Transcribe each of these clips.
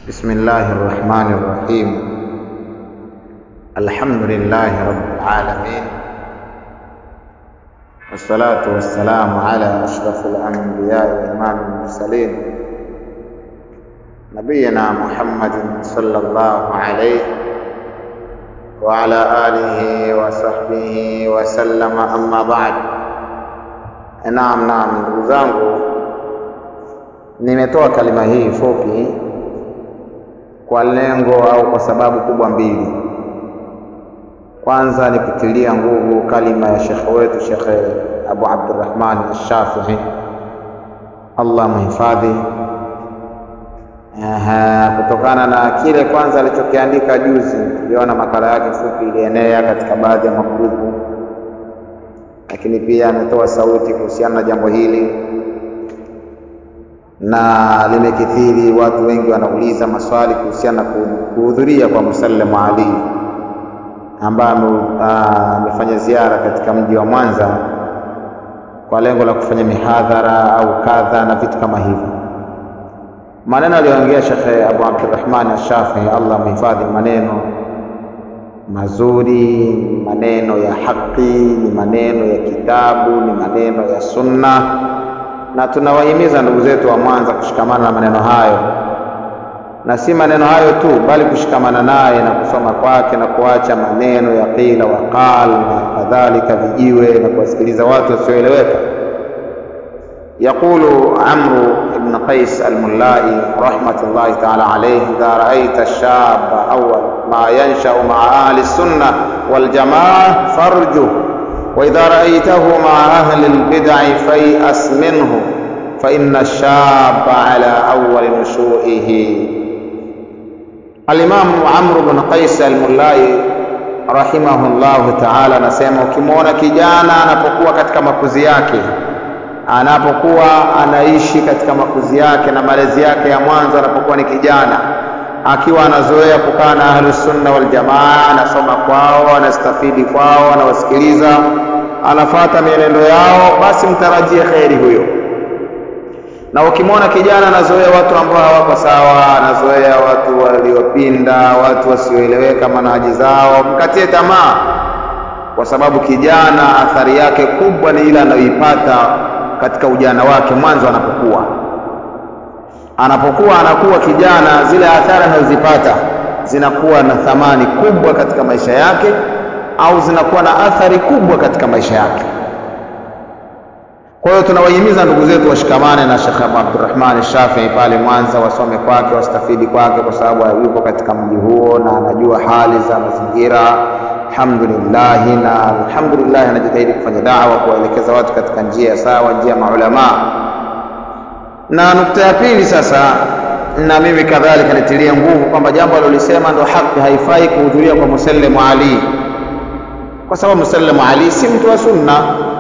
بسم الله الرحمن الرحيم الحمد لله رب العالمين والصلاة والسلام على أشرف الأنبياء وإمام المرسلين نبينا محمد صلى الله عليه وعلى آله وصحبه وسلم أما بعد Naam, naam, ndugu zangu, nimetoa kalima hii fupi kwa lengo au kwa sababu kubwa mbili. Kwanza ni kutilia nguvu kalima ya shekhe wetu Shekhe Abu Abdurrahman Ashafii, Allah muhifadhi, kutokana na kile kwanza alichokiandika juzi. Tuliona makala yake fupi ilienea katika baadhi ya magrupu lakini pia ametoa sauti kuhusiana na jambo hili na limekithiri. Watu wengi wanauliza maswali kuhusiana na kuhudhuria kwa Musallamu Ali ambaye amefanya ziara katika mji wa Mwanza kwa lengo la kufanya mihadhara au kadha na vitu kama hivyo. Maneno aliyoongea Shekhe Abu Abdurrahman Ashafii, Allah mhifadhi, maneno mazuri, ni maneno ya haki, ni maneno ya kitabu, ni maneno ya sunna, na tunawahimiza ndugu zetu wa Mwanza kushikamana na maneno hayo, na si maneno hayo tu, bali kushikamana naye na kusoma kwake na kuacha maneno ya qila wa qal na kadhalika, vijiwe na kuwasikiliza watu wasioeleweka. Yaqulu Amru ibn Qais al-Mullai rahmatullahi ta'ala alayhi, idha ra'aita ash-shaba awwal ma yansha'u ma'a ahli sunnah wal jama'ah farjuh wa idha ra'aytahu ma'a ahli al-bid'ah fay'as minhu fa inna ash-shaba 'ala awwal nushu'ihi. Al-Imam Amr ibn Qais al-Mullai rahimahullahu ta'ala anasema, ukimwona kijana anapokuwa katika makuzi yake anapokuwa anaishi katika makuzi yake na malezi yake ya mwanzo, anapokuwa ni kijana, akiwa anazoea kukaa na ahlus sunna wal jamaa, anasoma kwao, anastafidi kwao, anawasikiliza, anafata mienendo yao, basi mtarajie kheri huyo. Na ukimwona kijana anazoea watu ambao hawako sawa, anazoea watu waliopinda, watu wasioeleweka manhaji zao, mkatie tamaa, kwa sababu kijana athari yake kubwa ni ile anayoipata katika ujana wake mwanzo, anapokuwa anapokuwa anakuwa kijana, zile athari anazozipata zinakuwa na thamani kubwa katika maisha yake, au zinakuwa na athari kubwa katika maisha yake. Kwa hiyo tunawahimiza ndugu zetu washikamane na Sheikh Abu Abdurrahman Shafii pale Mwanza, wasome kwake, wastafidi kwake, kwa sababu yuko katika mji huo na anajua hali za mazingira Alhamdulillah, na alhamdulillah anajitahidi kufanya dawa, kuwaelekeza watu katika njia sawa, njia maulamaa. Na nukta ya pili sasa, na mimi kadhalika nitilie nguvu kwamba jambo alilolisema ndo haki, haifai kuhudhuria kwa Musallamu Ali, kwa sababu Musallamu Ali si mtu wa sunna.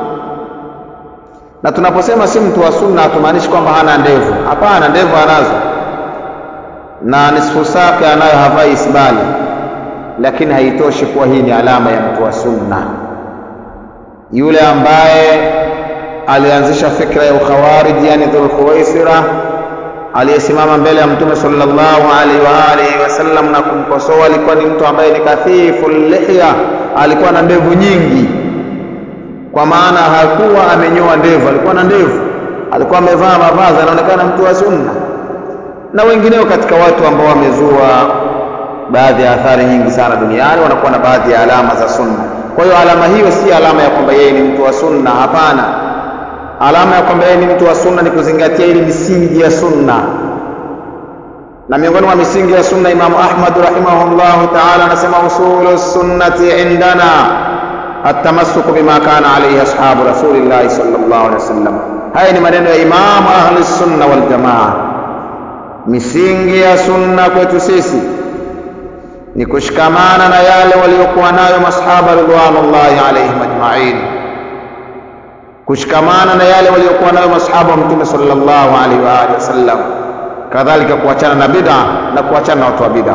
Na tunaposema si mtu wa sunna, hatumaanishi kwamba hana ndevu. Hapana, ndevu anazo na nisfu sake anayo, havai isbali lakini haitoshi kuwa hii ni alama ya mtu wa sunna. Yule ambaye alianzisha fikra ya ukhawariji, yani Dhul Khuwaisira, aliyesimama mbele ya Mtume sallallahu alaihi wa alihi wasallam na kumkosoa, alikuwa ni mtu ambaye ni kathifu lihya, alikuwa na ndevu nyingi, kwa maana hakuwa amenyoa ndevu, alikuwa na ndevu, alikuwa amevaa mavazi, anaonekana mtu wa sunna, na wengineo katika watu ambao wamezua baadhi ya athari nyingi sana duniani wanakuwa na baadhi ya alama za sunna. Kwa hiyo alama hiyo si alama ya kwamba yeye ni mtu wa sunna, hapana. Alama ya kwamba yeye ni mtu wa sunna ni kuzingatia ile misingi ya sunna, na miongoni mwa misingi ya sunna, Imamu Ahmad rahimahullahu ta'ala anasema usulu sunnati indana atamassuku bima kana alayhi ashabu rasulillahi sallallahu alaihi wasallam. Haya ni maneno ya Imamu ahli sunna wal jamaa. Misingi ya sunna kwetu sisi ni kushikamana na yale waliokuwa nayo masahaba ridwanullahi alaihim ajmain, kushikamana na yale waliokuwa nayo masahaba wa Mtume sallallahu alaihi wa alihi wasallam, kadhalika kuachana na bid'a na kuachana na watu wa bid'a.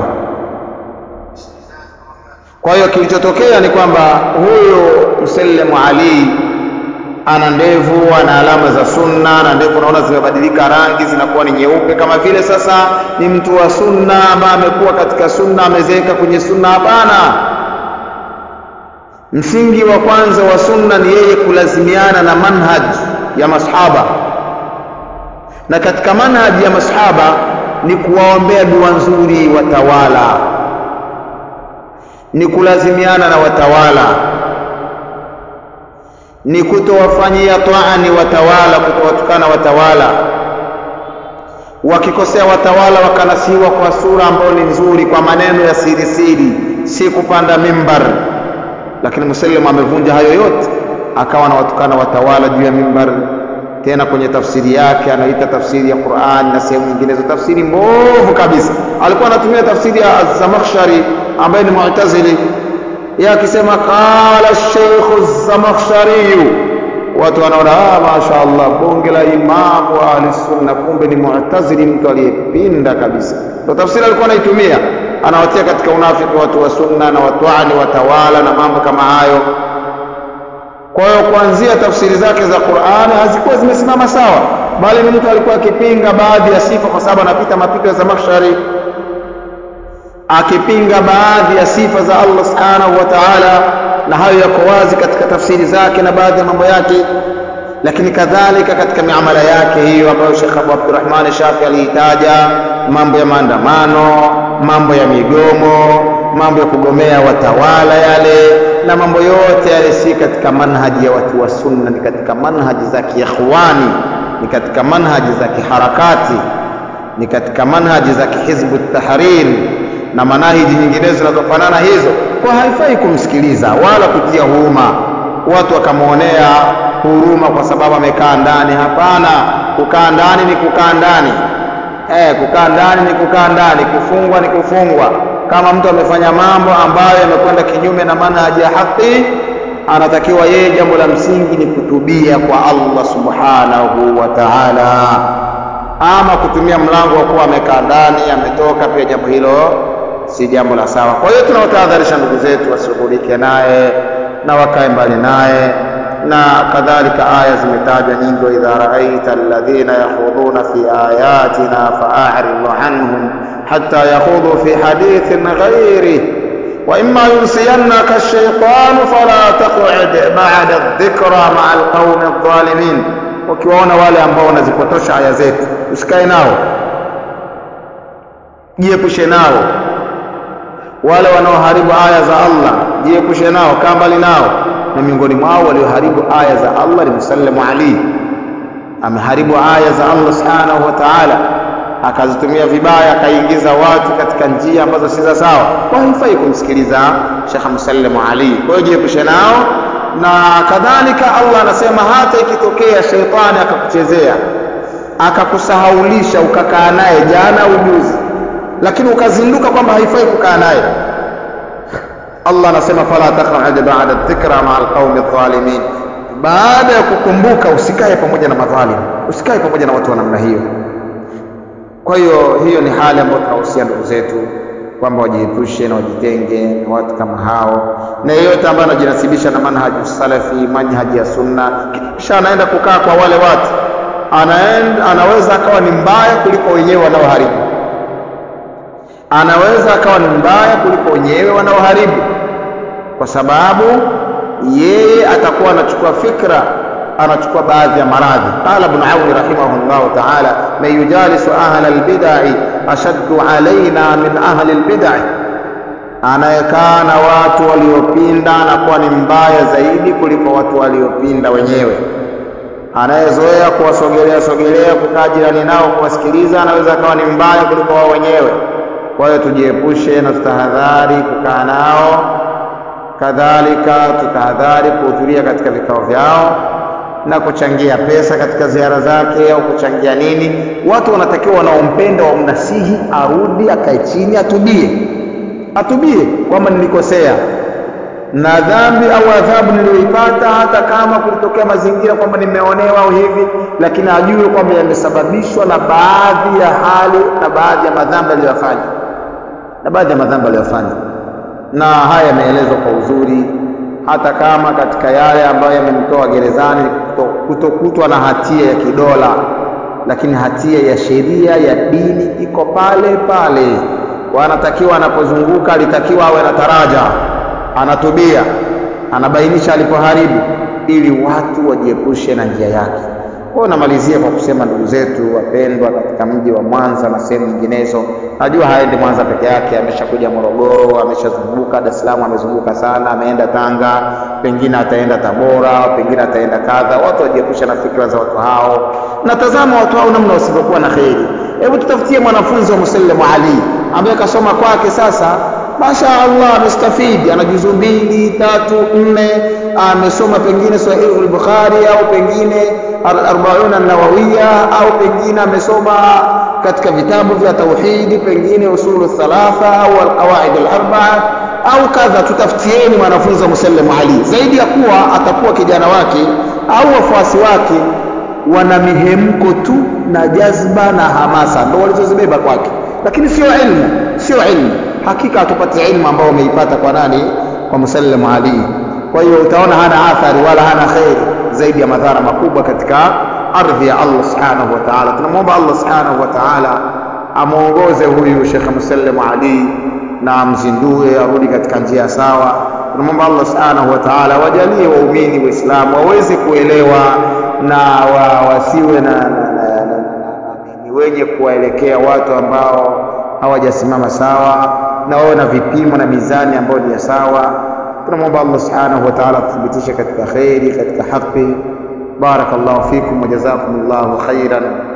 Kwa hiyo kilichotokea ni kwamba huyo Musallamu Ali ana ndevu, ana alama za sunna, na ndevu unaona zimebadilika rangi, zinakuwa ni nyeupe, kama vile sasa ni mtu wa sunna ambaye amekuwa katika sunna, amezeeka kwenye sunna. Hapana, msingi wa kwanza wa sunna ni yeye kulazimiana na manhaj ya masahaba, na katika manhaj ya masahaba ni kuwaombea dua nzuri watawala, ni kulazimiana na watawala ni kutowafanyia taani watawala, kutowatukana watawala. Wakikosea watawala, wakanasiwa kwa sura ambayo ni nzuri, kwa maneno ya siri siri, si kupanda mimbar. Lakini Muslim amevunja hayo yote, akawa anawatukana watawala juu ya mimbar. Tena kwenye tafsiri yake anaita tafsiri ya Qur'an na sehemu nyinginezo tafsiri mbovu kabisa. Alikuwa anatumia tafsiri ya Az-Zamakhshari ambaye ni Mu'tazili yeye akisema qala Sheikh Zamakhshari, watu wanaona ah, masha Allah, bonge la imamu wa ahli sunna, kumbe ni mu'tazili, mtu aliyepinda kabisa. Ndio tafsiri alikuwa anaitumia, anawatia katika unafiki watu wa sunna na watwani watawala na mambo kama hayo. Kwa hiyo kuanzia tafsiri zake za Qur'ani hazikuwa zimesimama sawa, bali ni mtu alikuwa akipinga baadhi ya sifa, kwa sababu anapita mapito ya Zamakhshari akipinga baadhi ya sifa za Allah subhanahu wa ta'ala, na hayo yako wazi katika tafsiri zake na baadhi ya mambo yake, lakini kadhalika katika miamala yake hiyo ambayo Sheikh Abu Abdurrahman Shafi aliitaja, mambo ya maandamano, mambo ya migomo, mambo ya kugomea watawala yale na mambo yote yale, si katika manhaji ya watu wa sunna, ni katika manhaji za kiikhwani, ni katika manhaji za kiharakati, ni katika manhaji za kihizbu tahrir na manahiji nyinginezo zinazofanana hizo, kwa haifai kumsikiliza wala kutia huruma, watu wakamwonea huruma kwa sababu amekaa ndani. Hapana, kukaa ndani ni kukaa ndani eh, kukaa ndani ni kukaa ndani, kufungwa ni kufungwa. Kama mtu amefanya mambo ambayo yamekwenda kinyume na manhaji ya haki, anatakiwa yeye, jambo la msingi ni kutubia kwa Allah subhanahu wa ta'ala, ama kutumia mlango wa kuwa amekaa ndani ametoka, pia jambo hilo si jambo la sawa. Kwa hiyo tunawatahadharisha ndugu zetu wasishughulike naye na wakae mbali naye, na kadhalika aya zimetajwa nyingi, wa idha raaita alladhina yakhudhuna fi ayatina fa'arid anhum hatta yakhudhu fi hadithin ghayrih wa imma yunsiyannaka ash-shaytanu fala taq'ud ba'da adh-dhikra ma'a al-qawmi adh-dhalimin. Ukiwaona wale ambao wanazipotosha aya zetu, usikae nao, jiepushe nao wale wanaoharibu aya za Allah jiepushe nao, kaa mbali nao. Na miongoni mwao walioharibu aya za Allah ni Musallamu Ali, ameharibu aya za Allah subhanahu wa ta'ala, akazitumia vibaya, akaingiza watu katika njia ambazo si za sawa. Kwa haifai kumsikiliza Sheikh Musallamu Ali. Kwa hiyo jiepushe nao, na kadhalika Allah anasema hata ikitokea sheitani akakuchezea akakusahaulisha, ukakaa naye jana ujuzi lakini ukazinduka kwamba haifai kukaa naye, Allah anasema fala taq'ud ba'da dhikra ma'a alqaumi adh-dhalimin, baada ya kukumbuka usikae pamoja na madhalim, usikae pamoja na watu wa namna hiyo. Kwa hiyo hiyo ni hali ambayo tunahusia ndugu zetu kwamba wajiepushe na wajitenge na watu kama hao, na yeyote ambaye anajinasibisha na manhaji salafi, manhaji ya sunna, kisha anaenda kukaa kwa wale watu, anaenda, anaweza akawa ni mbaya kuliko wenyewe wanaoharibu anaweza akawa ni mbaya kuliko wenyewe wanaoharibu, kwa sababu yeye atakuwa anachukua fikra, anachukua baadhi ya maradhi. Qala Ibn Auni rahimahullahu ta'ala, man yujalisu ahla albid'i ashaddu alaina min ahli albid'i, anayekaa na watu waliopinda anakuwa ni mbaya zaidi kuliko watu waliopinda wenyewe. Anayezoea kuwasogelea sogelea, kukaa jirani nao, kuwasikiliza, anaweza akawa ni mbaya kuliko wao wenyewe. Kwa hiyo tujiepushe na tutahadhari kukaa nao, kadhalika tutahadhari kuhudhuria katika vikao vyao na kuchangia pesa katika ziara zake au kuchangia nini. Watu wanatakiwa wanaompenda wamnasihi, arudi akae chini, atubie, atubie kwamba nilikosea na dhambi au adhabu niliyoipata, hata kama kulitokea mazingira kwamba nimeonewa au hivi, lakini ajue kwamba yamesababishwa na baadhi ya hali na baadhi ya madhambi aliyofanya na baadhi ya madhambi aliyofanya, na haya yameelezwa kwa uzuri, hata kama katika yale ambayo yamemtoa gerezani kutokutwa na hatia ya kidola, lakini hatia ya sheria ya dini iko pale pale. Kwa anatakiwa anapozunguka, alitakiwa awe na taraja, anatubia, anabainisha alipoharibu, ili watu wajiepushe na njia yake. Kwa namalizia kwa kusema ndugu zetu wapendwa katika mji wa Mwanza na sehemu nyinginezo, najua haendi Mwanza peke yake, ameshakuja Morogoro, ameshazunguka Dar es Salaam, amezunguka sana, ameenda Tanga, pengine ataenda Tabora, pengine ataenda kadha. Watu wajiepushe na fikra za watu hao, na tazama watu hao namna wasivyokuwa na kheri. Hebu tutafutie mwanafunzi wa Musallimu Ali ambaye kasoma kwake sasa Masha Allah amestafidi, ana juzu mbili tatu nne, amesoma pengine Sahihu al-Bukhari au pengine Arbaun an-Nawawiya au pengine amesoma katika vitabu vya tauhidi, pengine usulu thalatha au alqawaid al-arba'a au kadha. Tutafutieni mwanafunzi wa Musallimu Ali, zaidi ya kuwa atakuwa kijana wake au wafuasi wake wana mihemko tu na jazba na hamasa, ndio walizozibeba kwake, lakini sio ilmu, sio ilmu hakika hatupati ilmu ambao wameipata kwa nani? Kwa Musallimu Ali. Kwa hiyo utaona hana athari wala hana kheri zaidi ya madhara makubwa katika ardhi ya Allah subhanahu wa ta'ala. Tunamwomba Allah subhanahu wa ta'ala amwongoze huyu Sheikh Musallimu Ali na amzindue arudi katika njia sawa. Tunamwomba Allah subhanahu wa ta'ala wajalie waumini Waislamu waweze kuelewa na wa, wasiwe na, na, na, na, na, ni wenye kuwaelekea watu ambao hawajasimama sawa na wawe na vipimo na mizani ambayo ni ya sawa. Tunamwomba Allah subhanahu wa ta'ala tuthibitishe katika kheri, katika haki. Barakallahu fikum wa jazakumullahu khairan.